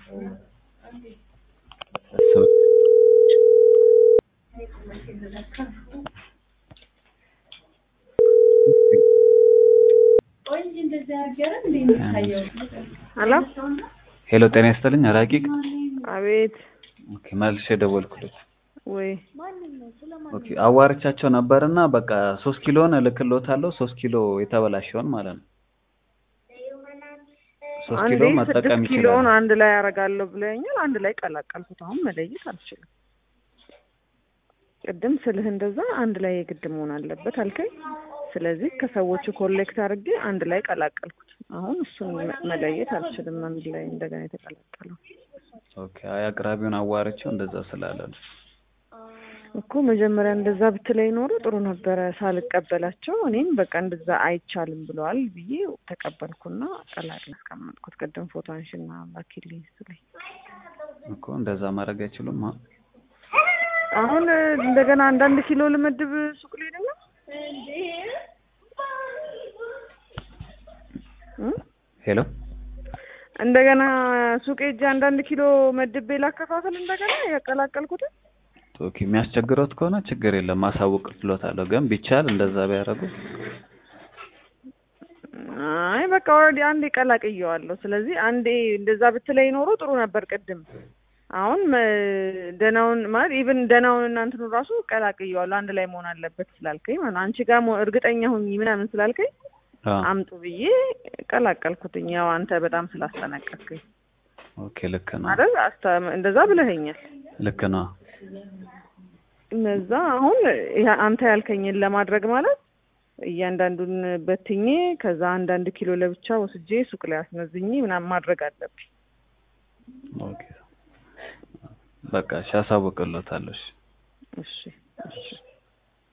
ሄሎ ሄሎ ጤና ይስጥልኝ ረቂቅ አቤት ኦኬ መልሼ ደወልኩለት ወይ ኦኬ አዋርቻቸው ነበርና በቃ ሶስት ኪሎን እልክልዎታለሁ ሶስት ኪሎ የተበላሸውን ማለት ነው ሶስት አንዴ ኪሎ ስድስት መጠቀም ኪሎውን ይችላል አንድ ላይ ያደርጋለሁ ብለኛል። አንድ ላይ ቀላቀልኩት። አሁን መለየት አልችልም። ቅድም ስልህ እንደዛ አንድ ላይ የግድ መሆን አለበት አልከኝ። ስለዚህ ከሰዎቹ ኮሌክት አድርጌ አንድ ላይ ቀላቀልኩት። አሁን እሱን መ- መለየት አልችልም። አንድ ላይ እንደገና የተቀላቀለው ኦኬ አይ አቅራቢውን አዋርቼው እንደዛ ስላለ ነው እኮ መጀመሪያ እንደዛ ብትለኝ ኖሮ ጥሩ ነበረ። ሳልቀበላቸው እኔም በቃ እንደዛ አይቻልም ብለዋል ብዬ ተቀበልኩና ቀላቅል አስቀመጥኩት። ቅድም ፎቶ አንሽና ላኪልኝ ስትለኝ እኮ እንደዛ ማድረግ አይችሉም አ- አሁን እንደገና አንዳንድ ኪሎ ልመድብ ሱቅ ልሄድ ነው እ? ሄሎ እንደገና ሱቅ ሄጄ አንዳንድ ኪሎ መድቤ ላከፋፈል እንደገና ያቀላቀልኩትን ኦኬ የሚያስቸግሮት ከሆነ ችግር የለም ማሳወቅልዎታለሁ ግን ቢቻል እንደዛ ቢያደርጉ አይ በቃ ኦልሬዲ አንዴ ቀላቅየዋለሁ። ስለዚህ አንዴ እንደዛ ብትለኝ ኖሮ ጥሩ ነበር ቅድም። አሁን መ- ደህናውን ማለት ኢቭን ደህናውን እናንትኑ ራሱ ቀላቅየዋለሁ አንድ ላይ መሆን አለበት ስላልከኝ ማለት ነው። አንቺ ጋር መሆን- እርግጠኛ ሁኚ ምናምን ስላልከኝ አ አምጡ ብዬ ቀላቀልኩትኝ። ያው አንተ በጣም ስላስጠነቀቅከኝ ኦኬ ልክ ነው አይደል? አስተ- እንደዛ ብለኸኛል። ልክ ነው እነዛ አሁን ይሄ አንተ ያልከኝን ለማድረግ ማለት እያንዳንዱን በትኜ ከዛ አንዳንድ ኪሎ ለብቻ ወስጄ ሱቅ ላይ አስመዝኜ ምናምን ማድረግ አለብኝ። ኦኬ በቃ እሺ አሳውቅልዎታለሁ እሺ እሺ እሺ